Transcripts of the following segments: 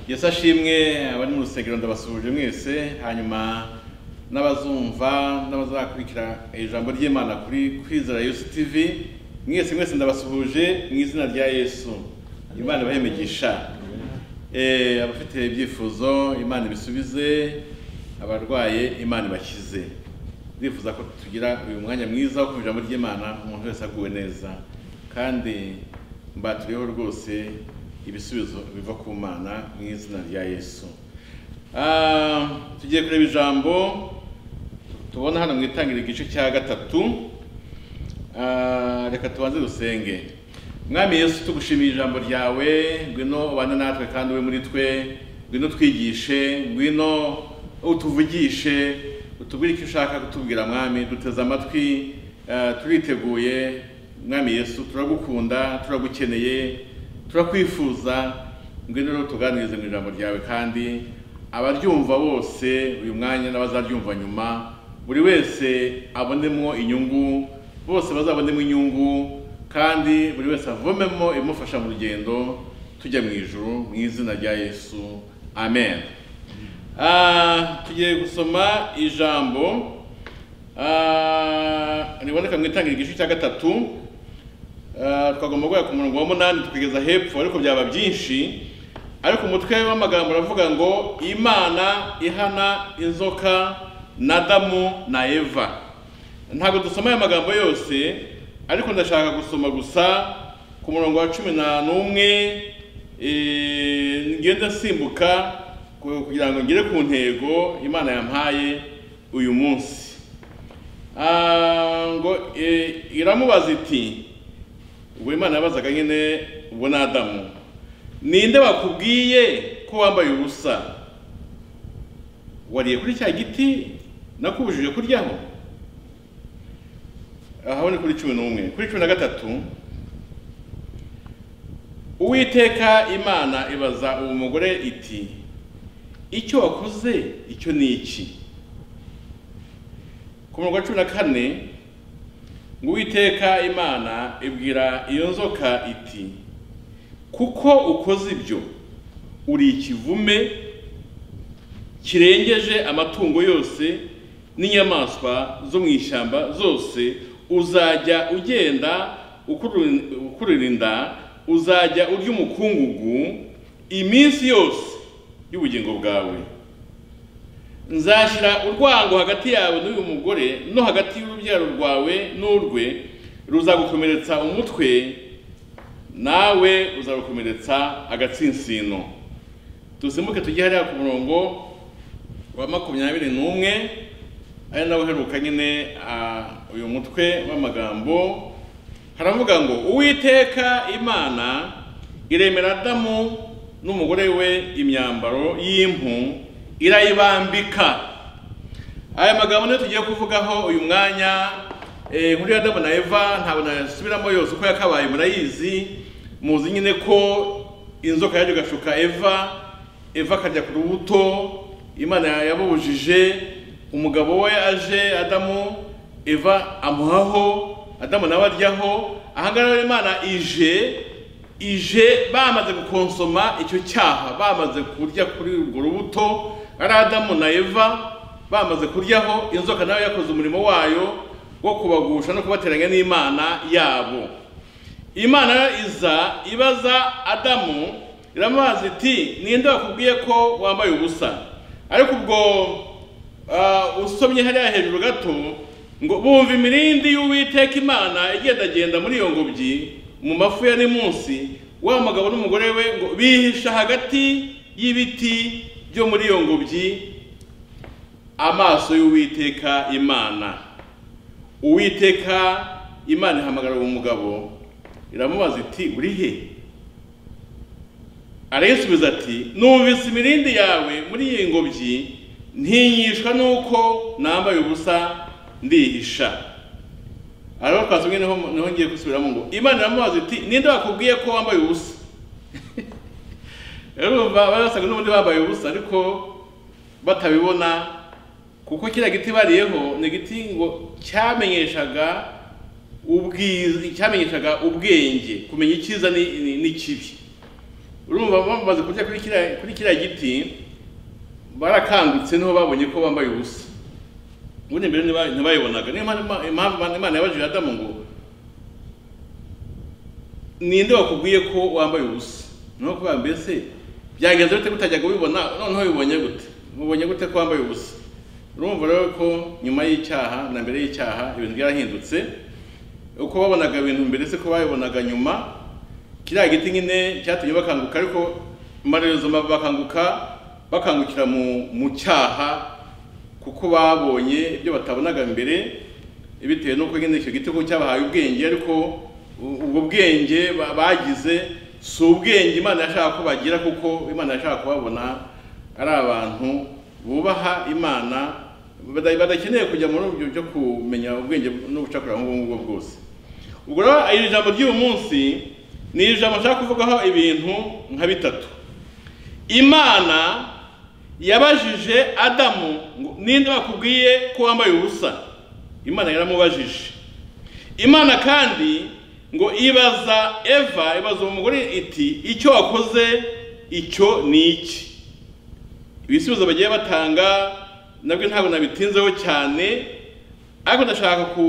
yesu ashimwe abari mu rusengero ndabasuhuje mwese hanyuma n'abazumva n'abazakurikira ijambo ry'imana kuri kwizera yesu tv mwese mwese ndabasuhuje mu izina rya yesu imana ibahemigisha Eh, abafite ibyifuzo imana ibisubize abarwaye imana ibakize ndifuza ko tugira uyu mwanya mwiza wo kumva ijambo ry'imana umuntu wese aguwe neza kandi mbaturiyeho rwose ibisubizo biva ku mana mu izina rya yesu Ah, tugiye kureba ijambo tubona hano mu itangira igice cya gatatu Ah, reka tubanze dusenge mwami yesu tugushimiye ijambo ryawe ngwino ubane natwe kandi ube muri twe ngwino twigishe ngwino utuvugishe utubwire icyo ushaka kutubwira mwami duteze amatwi ah, turiteguye mwami yesu turagukunda turagukeneye turakwifuza ngwino rero tuganirize mu ijambo ryawe kandi abaryumva bose uyu mwanya n'abazaryumva nyuma buri wese abonemo inyungu bose bazabonemo inyungu kandi buri wese avomemo imufasha mu rugendo tujya mu ijuru mu izina rya yesu amen Ah, tugiye gusoma ijambo ah, riboneka mu itangira igice cya gatatu Ah, twagomba guhera ku murongo wa munani tukageza hepfo ariko byaba byinshi ariko umutwe w'amagambo uravuga ngo imana ihana inzoka na adamu na eva ntabwo dusoma aya magambo yose ariko ndashaka gusoma gusa ku murongo wa cumi na n'umwe eh, ngenda nsimbuka ku- kugira ngo ngere ku ntego imana yampaye uyu munsi Ah, ngo eh, iramubaza iti ubwo imana yabazaga nyine ubwo ni adamu ninde wakubwiye ko wambaye ubusa wariye kuri cya giti nakubujije kuryaho aho ni kuri cumi n'umwe kuri cumi na gatatu uwiteka imana ibaza uwo mugore iti icyo wakoze icyo ni iki ku murongo wa cumi na kane ngo uwiteka imana ibwira iyo nzoka iti kuko ukoze ibyo uri ikivume kirengeje amatungo yose n'inyamaswa zo mu ishyamba zose uzajya ugenda ukurura- ukurura inda uzajya urya umukungugu iminsi yose y'ubugingo bwawe nzashyira urwango hagati yawe n'uyu mugore no hagati y'urubyaro rwawe n'urwe ruzagukomeretsa umutwe nawe uzagukomeretsa agatsinsino dusimbuke tujye hariya ku murongo wa makumyabiri n'umwe ari nawe uheruka nyine ah, uyu mutwe w'amagambo haravuga ngo uwiteka imana iremera adamu n'umugore we imyambaro y'impu irayibambika aya magambo niyo tugiye kuvugaho uyu mwanya eh, inkuru ya adamu na eva ntabwo nasubiramo yose uko yakabaye murayizi muzi nyine ko inzoka yajya igashuka eva eva akarya ku rubuto imana yabubujije umugabo we aje adamu eva amuhaho adamu nawe aryaho ahangaha rero imana ije ije bamaze gukonsoma icyo cyaha bamaze kurya kuri urwo rubuto ari adamu na eva bamaze kuryaho inzoka nayo yakoze umurimo wayo wo kubagusha no kubateranya n'imana yabo imana rero iza ibaza adamu iramubaza iti ninde wakubwiye ko wambaye ubusa ariko ubwo Ah, usomye hariya hejuru gato ngo bumva imirindi y'uwiteka imana igendagenda muri iyo ngobyi mu mafu ya munsi wa mugabo n'umugore we ngo bihisha hagati y'ibiti byo muri iyo ngobyi amaso y'uwiteka imana uwiteka imana ihamagara uwo mugabo iramubaza iti uri he arayisubiza ati numvise imirindi yawe muri iyi ngobyi ntinyishwa nuko nambaye ubusa ndihisha ariho twasomye niho niho ngiye gusubiramo ngo imana iramubaza iti ninde wakubwiye ko wambaye ubusa rero urumva bari basaga n'ubundi bambaye ubusa ariko batabibona kuko kiriya giti bariyeho ni igiti ngo cyamenyeshaga ubwiza cyamenyeshaga ubwenge kumenya icyiza ni- ni- n'ikibi urumva bamaze kurya kuri kiriya kuri kiriya giti barakangutse niho babonye ko bambaye ubusa ubundi mbere ntiba- ntibayibonaga niyo mpamvu Ima- impamvu Imana- imana yabajije adamu ngo ninde wakubwiye ko wambaye ubusa niho kubera mbese byagenze bite gutajyaga ubibona noneho ubibonye gute mubonye gute ko wambaye ubusa urumva rero ko nyuma y'icyaha na mbere y'icyaha ibintu byarahindutse uko babonaga ibintu mbere se ko babibonaga nyuma kiriya giti nyine cyatumye bakanguka ariko amarezo bakanguka bakangukira mu mu cyaha kuko babonye ibyo batabonaga mbere bitewe n'uko nyine icyo giti ko cyabahaye ubwenge ariko u- ubwo bwenge ba- bagize si ubwenge imana yashaka ko bagira kuko imana yashaka kubabona ari abantu bubaha imana bada- badakeneye kujya muri ubyo byo kumenya ubwenge n'ubucakura nk'ubwo ngubwo bwose ubwo rero iri jambo ry'uyu munsi ni ijambo nshaka kuvugaho ibintu nka bitatu imana yabajije adamu ngo ninde bakubwiye ko wambaye ubusa imana yaramubajije imana kandi ngo ibaza eva ibaza uwo mugore iti icyo wakoze icyo ni iki ibisubizo bagiye batanga nabwo ntabwo nabitinzeho cyane ariko ndashaka ku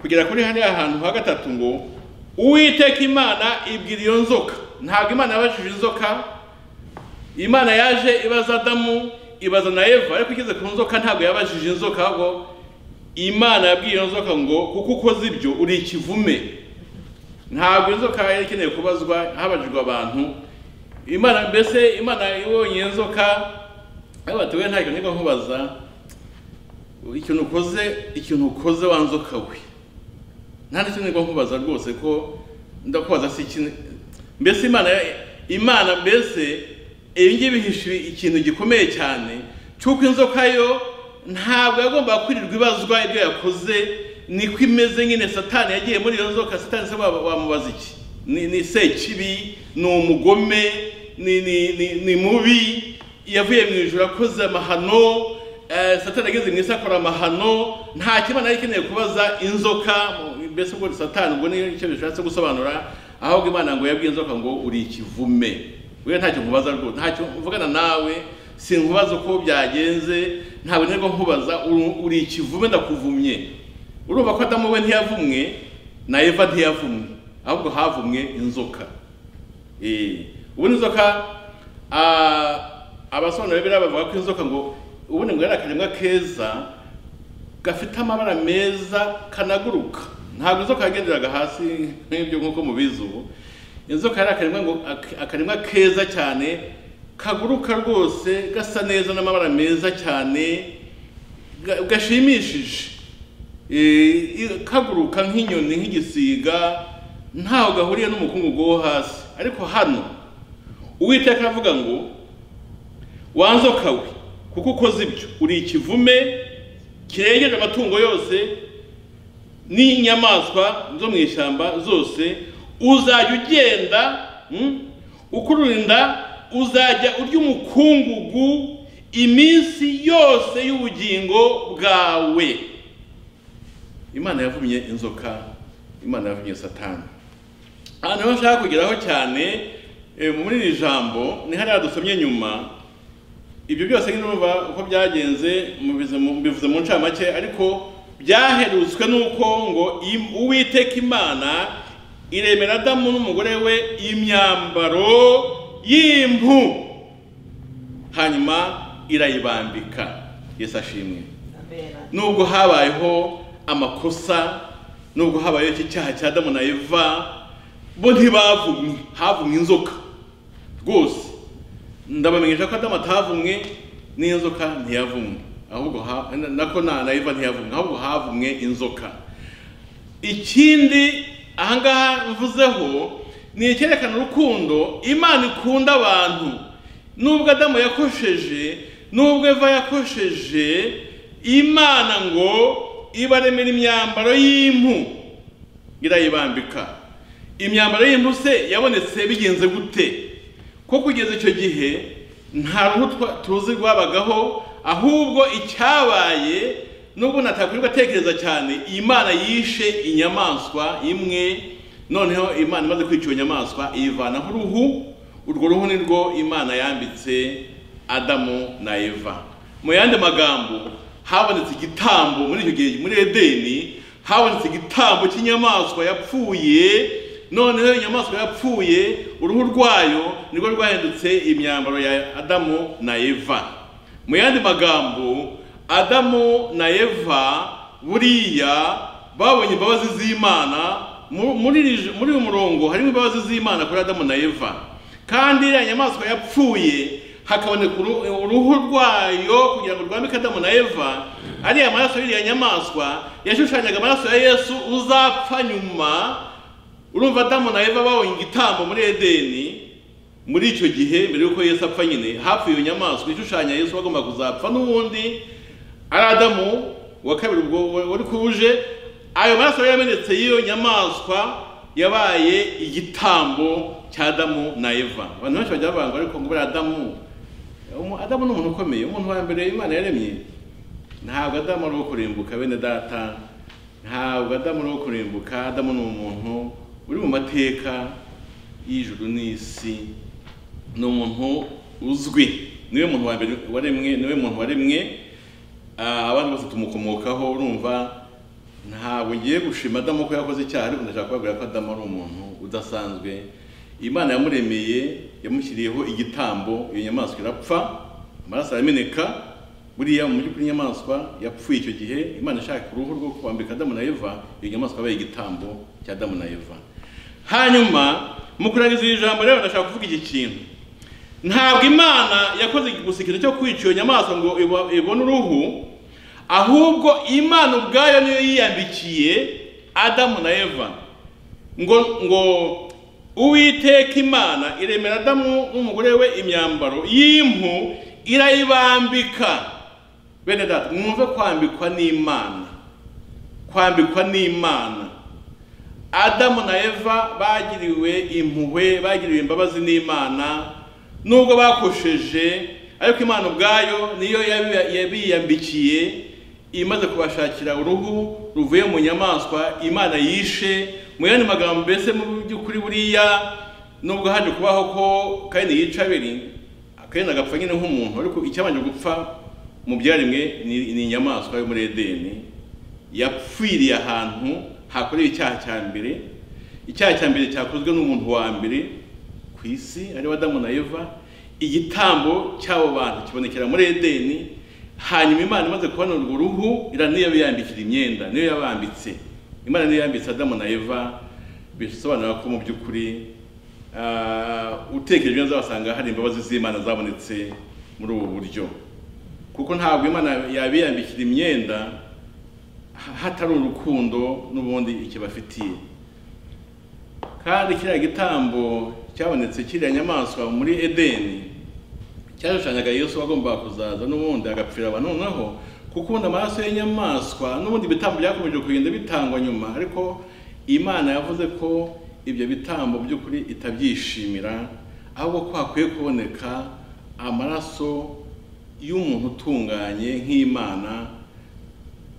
kugera kuri hariya hantu ha gatatu ngo uwiteka imana ibwira iyo nzoka ntabwo imana yabajije inzoka imana yaje ibaza adamu ibaza na eva ariko igeze ku nzoka ntabwo yabajije inzoka ahubwo imana yabwiye iyo nzoka ngo kuko ukoze ibyo uri ikivume ntabwo inzoka yari ikeneye kubazwa habajijwe abantu imana mbese imana ibonye inzoka yabatuwe ntacyo niko nkubaza ikintu ukoze ikintu ukoze wa nzoka we nta n'icyo niko nkubaza rwose ko ndakubaza si ikintu mbese imana imana mbese ibi ngibi bihishe ikintu gikomeye cyane cy'uko inzoka yo ntabwo yagombaga kwirirwa ibazwa ibyo yakoze niko imeze nyine satani yagiye muri iyo nzoka satani se wa- wamubaza iki ni ni sekibi ni umugome ni ni ni ni mubi yavuye mu ijoro akoze amahano eh, satani ageze mu isi akora amahano nta kimana yari ikeneye kubaza inzoka mu- mbese ubwo ni satani ubwo ni icyo bishatse gusobanura ahubwo imana ngo yabwiye inzoka ngo uri ikivume we ntacyo nkubaza rwose ntacyo mvugana nawe sinkubaza uko byagenze ntabwo nirwo nkubaza uri- uri ikivume ndakuvumye urumva ko adamu we ntiyavumwe na eva ntiyavumwe ahubwo havumwe inzoka Eh, ubundi inzoka ah, abasobanura biriya bavuga ko inzoka ngo ubundi ngo yari akaremwa keza gafite amabara meza kanaguruka ntabwo inzoka yagenderaga hasi nk'ibyo nk'uko mubizi ubu inzoka yari akaremwa ngo ak- akaremwa keza cyane kaguruka rwose gasa neza n'amabara meza cyane ga- gashimishije Eh, i- kaguruka nk'inyoni nk'igisiga ntaho gahuriye n'umukungugu wo hasi ariko hano uwiteka aravuga ngo wanzoka we kuko ukoze ibyo uri ikivume kirengeje amatungo yose n'inyamaswa zo mu ishyamba zose uzajya ugenda mm, ukurinda uzajya urya umukungugu iminsi yose y'ubugingo bwawe imana yavumye inzoka imana yavumye satani aha niho nshaka kugeraho cyane eh, muri iri jambo ni hariya dusomye nyuma ibyo byose nyine urumva uko byagenze mubize- mbivuze mu ncamake ariko byaherutswe n'uko ngo im- uwiteka imana iremera adamu n'umugore we imyambaro y'impu hanyuma irayibambika yesu ashimwe nubwo habayeho amakosa nubwo habayeho iki cyaha cya adamu na eva bo ntibavumwe havumwe inzoka rwose ndabamenyesha ko adamu atavumwe n'inzoka ntiyavumwe ahubwo ha- na- nako na na eva ntiyavumwe ahubwo havumwe inzoka ikindi ahangaha mvuzeho ni icyerekana urukundo imana ikunda abantu nubwo adamu yakosheje nubwo eva yakosheje imana ngo ibaremera imyambaro y'impu irayibambika imyambaro y'impu se yabonetse bigenze gute ko kugeza icyo gihe nta ruhu twa- tuzi rwabagaho ahubwo icyabaye nubwo natakwirwa atekereza cyane imana yishe inyamaswa imwe noneho imana imaze kwica iyo nyamaswa iyivanaho uruhu urwo ruhu ni rwo imana yambitse adamu na eva mu yandi magambo habonetse igitambo muri icyo gihe muri edeni habonetse igitambo cy'inyamaswa yapfuye noneho inyamaswa yapfuye uruhu rwayo nirwo rwahindutse imyambaro ya adamu na eva mu yandi magambo adamu na eva buriya babonye imbabazi z'imana mu- muri iri- muri uyu murongo harimo imbabazi z'imana kuri adamu na eva kandi iriya nyamaswa yapfuye hakaboneka uruhu- uruhu rwayo kugira ngo rwambike adamu na eva ariya maraso y'iriya nyamaswa yashushanyaga amaraso ya yesu uzapfa nyuma urumva adamu na eva babonye igitambo muri edeni muri icyo gihe mbere y'uko yesu apfa nyine hapfuye iyo nyamaswa ishushanya yesu bagomba kuzapfa n'ubundi ari adamu wa kabiri ubwo wari kuwuje ayo maraso yari yamenetse y'iyo nyamaswa yabaye igitambo cya adamu na eva abantu benshi bajya bavanga ariko ngo buriya adamu umu- adamu ni umuntu ukomeye umuntu wa mbere imana yaremye ntabwo adamu ari uwo kurimbuka bene data ntabwo adamu ari uwo kurimbuka adamu ni umuntu uri mu mateka y'ijuru n'isi ni umuntu uzwi niwe muntu wa mbere waremwe niwe muntu waremwe Ah, abandi bose tumukomokaho urumva ntabwo ngiye gushima adamu ko yakoze icyaha ariko ndashaka kubabwira ko adamu ari umuntu udasanzwe imana yamuremeye yamushyiriyeho igitambo iyo nyamaswa irapfa amaraso arameneka buriya mu by'ukuri inyamaswa yapfuye icyo gihe imana ishaka uruhu rwo kwambika adamu na eva iyo nyamaswa yabaye igitambo cya adamu na eva hanyuma mu kurangiza iri jambo rero ndashaka kuvuga iki kintu ntabwo imana yakoze gusa ikintu cyo kwica iyo nyamaswa ngo iba- ibone uruhu ahubwo imana ubwayo niyo yiyambikiye adamu na eva ngo ngo uwiteka imana iremera adamu n'umugore we imyambaro y'impu irayibambika bene data mwumve kwambikwa n'imana kwambikwa n'imana adamu na eva bagiriwe impuhwe bagiriwe imbabazi n'imana nubwo bakosheje ariko imana ubwayo niyo yabi- yabiyambikiye imaze kubashakira uruhu ruvuye mu nyamaswa imana yishe mu yandi magambo mbese mu by'ukuri buriya nubwo haje kubaho ko kayini yica abiri kayini agapfa nyine nk'umuntu ariko icyabanje gupfa mu byaremwe ni ni inyamaswa yo muri edeni yapfiriye ahantu hakorewe icyaha cya mbere icyaha cya mbere cyakozwe n'umuntu wa mbere ku isi ariwe adamu na eva igitambo cy'abo bantu kibonekera muri edeni hanyuma imana imaze kubona urwo ruhu ira niyo yambikira imyenda niyo yabambitse imana niyo yambitse adamu na eva bisobanura ko mu by'ukuri ah, utekereje neza wasanga hari imbabazi z'imana zabonetse muri ubu buryo kuko ntabwo imana yabiyambikira imyenda hatari urukundo n'ubundi ikibafitiye kandi kiriya gitambo cyabonetse kiriya nyamaswa muri edeni cyashushanyaga yesu wagombaga kuzaza n'ubundi agapfira abantu noneho kuko ubundi amaraso y'inyamaswa n'ubundi bitambo byakomeje kugenda bitangwa nyuma ariko imana yavuze ko ibyo bitambo by'ukuri itabyishimira ahubwo ko hakwiye kuboneka amaraso y'umuntu utunganye nk'imana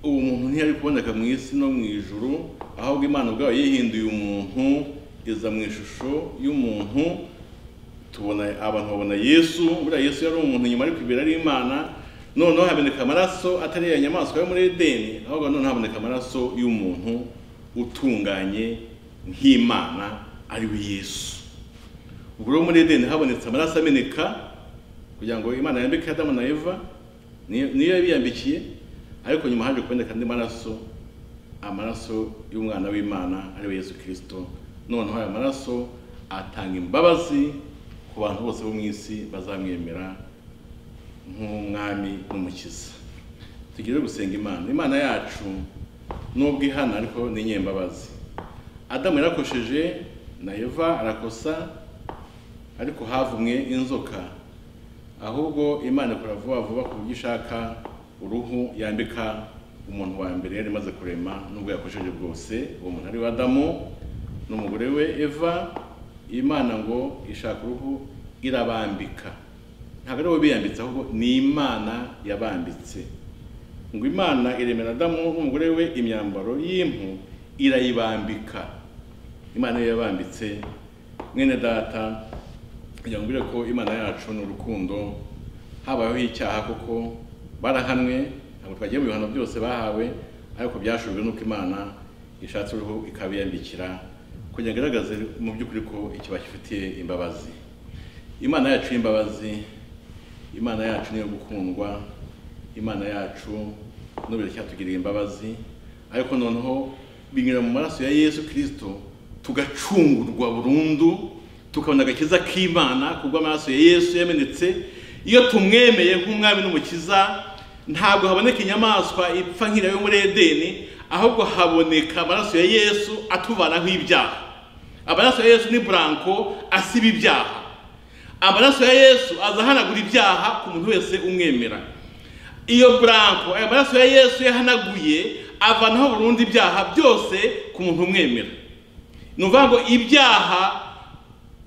uwo muntu ntiyari kuboneka mu isi no mu ijuru ahubwo imana ubwayo yihinduye umuntu iza mu ishusho y'umuntu tubona abantu babona yesu buriya yesu yari umuntu nyuma ariko imbere ari imana noneho haboneka amaraso atari ya nyamaswa yo muri edeni ahubwo noneho haboneka amaraso y'umuntu utunganye nk'imana ari we yesu ubwo rero muri edeni habonetse amaraso ameneka kugira ngo imana yambike adamu na eva niyo niyo yabiyambikiye ariko nyuma haje kuboneka andi maraso amaraso y'umwana w'imana ari we yesu kirisito noneho aya maraso atanga imbabazi ku bantu bose bo mu isi bazamwemera nk'umwami n'umukiza tugire gusenga imana imana yacu nubwo ihana ariko ni inyembabazi adamu yarakosheje na eva arakosa ariko havumwe inzoka ahubwo imana ikora vuba vuba ku buryo ishaka uruhu yambika umuntu wa mbere yari imaze kurema nubwo yakoresheje bwose uwo muntu ari we adamu n'umugore we eva imana ngo ishaka uruhu irabambika ntabwo ari bo biyambitse ahubwo ni imana yabambitse ngo imana iremera adamu n'umugore we imyambaro y'impu irayibambika imana iyo yabambitse mwene data kugira ngo mbwire ko imana yacu ni urukundo habayeho icyaha kuko barahanwe ntabwo twagiye mu bihano byose bahawe ariko byashubijwe n'uko imana ishatse uruhu ikabiyambikira kugira ngo igaragaze mu by'ukuri ko ikiba gifitiye imbabazi imana yacu y'imbabazi imana yacu niyo gukundwa imana yacu n'ubu cyatugiriye imbabazi ariko noneho binyura mu maraso ya yesu kirisito tugacungurwa burundu tukabona agakiza k'imana kubw'amaraso ya yesu yamenetse iyo tumwemeye nk'umwami n'umukiza ntabwo haboneka inyamaswa ipfa nk'iriya yo muri edeni ahubwo haboneka amaraso ya yesu atuvanaho ibyaha amaraso ya yesu ni buranko asiba ibyaha amaraso ya yesu azahanagura ibyaha ku muntu wese umwemera iyo buranko ayo maraso ya yesu yahanaguye avanaho burundu ibyaha byose ku muntu umwemera ni ukuvuga ngo ibyaha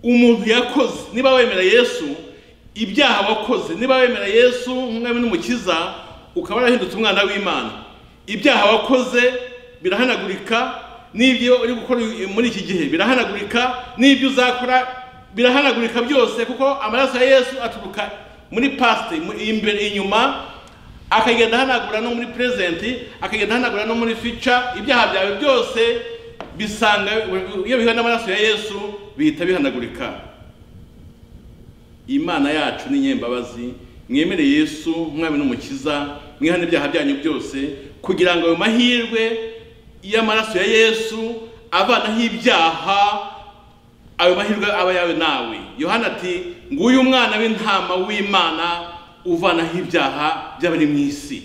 umuntu yakoze niba wemera yesu ibyaha wakoze niba wemera yesu nk'umwami n'umukiza ukaba warahindutse umwana w'imana ibyaha wakoze birahanagurika n'ibyo uri gukora muri iki gihe birahanagurika n'ibyo uzakora birahanagurika byose kuko amaraso ya yesu aturuka muri pasite imbere inyuma akagenda ahanagura no muri perezenti akagenda ahanagura no muri fica ibyaha byawe byose bisanga iyo bihuye n'amaraso ya yesu bihita bihanagurika imana yacu ni nyembabazi mwemere yesu nk'umwami n'umukiza mwihane ibyaha byanyu byose kugira ngo ayo mahirwe y'amaraso ya yesu avanaho ibyaha ayo mahirwe aba yawe nawe yohana ati nguyu umwana w'intama w'imana uvanaho ibyaha by'abari mu isi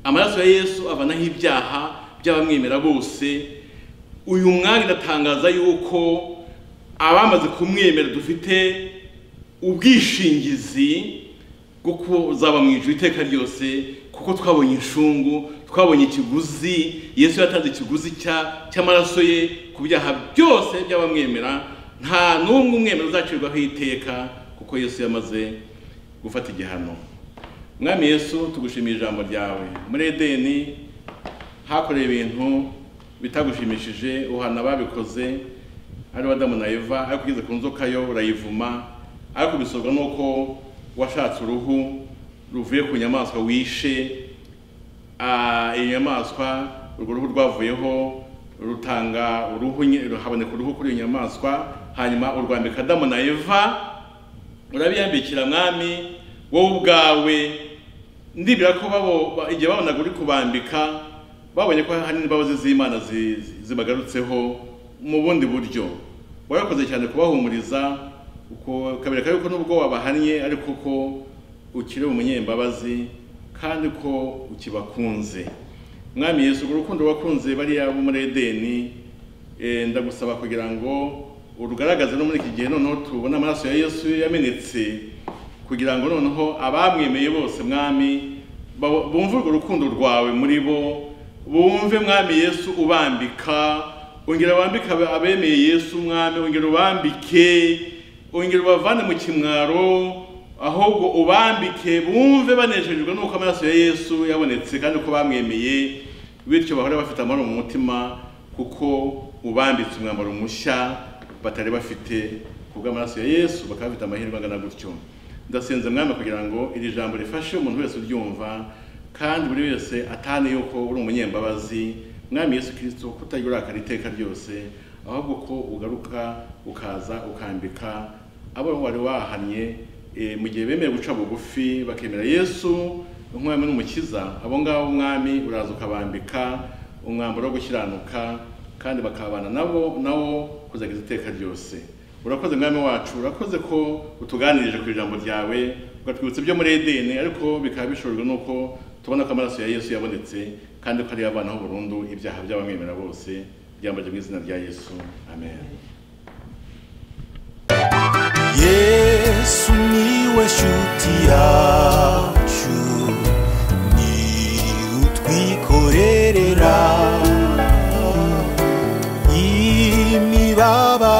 amaraso ya yesu avanaho ibyaha by'abamwemera bose uyu mwari ndatangaza yuko abamaze kumwemera dufite ubwishingizi bwo kuzaba mu ijuru iteka ryose kuko twabonye inshungu twabonye ikiguzi yesu yatanze ikiguzi cy'amaraso ye ku byaha byose by'abamwemera nta n'umwe umwemera uzacirwaho iteka kuko yesu yamaze gufata igihano mwami yesu tugushimiye ijambo ryawe muri edeni hakorewe ibintu bitagushimishije uhana ababikoze ari Adamu na eva ariko ugeze ku nzoka yo urayivuma ariko bisorwa nuko washatse uruhu ruvuye ku nyamaswa wishe iyi nyamaswa urwo ruhu rwavuyeho rutanga uruhu haboneka uruhu kuri iyo nyamaswa hanyuma urwambika Adamu na eva urabiyambikira mwami wowe ubwawe ndibira ko igihe babonaga uri kubambika babonye ko hari imbabazi z'imana zibagarutseho mu bundi buryo warakoze cyane kubahumuriza ukabereka yuko nubwo wabahannye ariko ko ukiri umunyembabazi kandi ko ukibakunze mwami yesu urukundo wakunze bariya bo muri edeni ndagusaba kugira ngo urugaragaze no muri iki gihe noneho tubona amaraso ya yesu yamenetse kugira ngo noneho abamwemeye bose mwami bumve urwo rukundo rwawe muri bo bumve mwami yesu ubambika ongera wambike abemeye yesu mwami ongera ubambike ongera ubavane mu kimwaro ahubwo ubambike bumve banejejwe n'uko amaraso ya yesu yabonetse kandi ko bamwemeye bityo bahora bafite amahoro mu mutima kuko ubambitse umwambaro mushya batari bafite kubw'amaraso ya yesu bakaba bafite amahirwe angana gutyo ndasenze mwami kugira ngo iri jambo rifashe umuntu wese uryumva kandi buri wese atahane yuko uri umunyembabazi mwami yesu kirisito kutagira urakara iteka ryose ahubwo ko ugaruka ukaza ukambika abo wari wahannye mu gihe bemeye guca bugufi bakemera yesu umwami n'umukiza abo ngabo umwami uraza ukabambika umwambaro wo gukiranuka kandi bakabana nabo nawo kuzageza iteka ryose urakoze mwami wacu urakoze ko utuganirije ku ijambo ryawe ugatwibutsa ibyo muri edeni ariko bikaba bishorwa n'uko tubona ko amaraso ya yesu yabonetse kandi ko ariyo abanaho burundu ibyaha by'abamwemera bose byambaje mu izina rya yesu amen yesu niwe shuti yacu ni utwikorerera imibabaro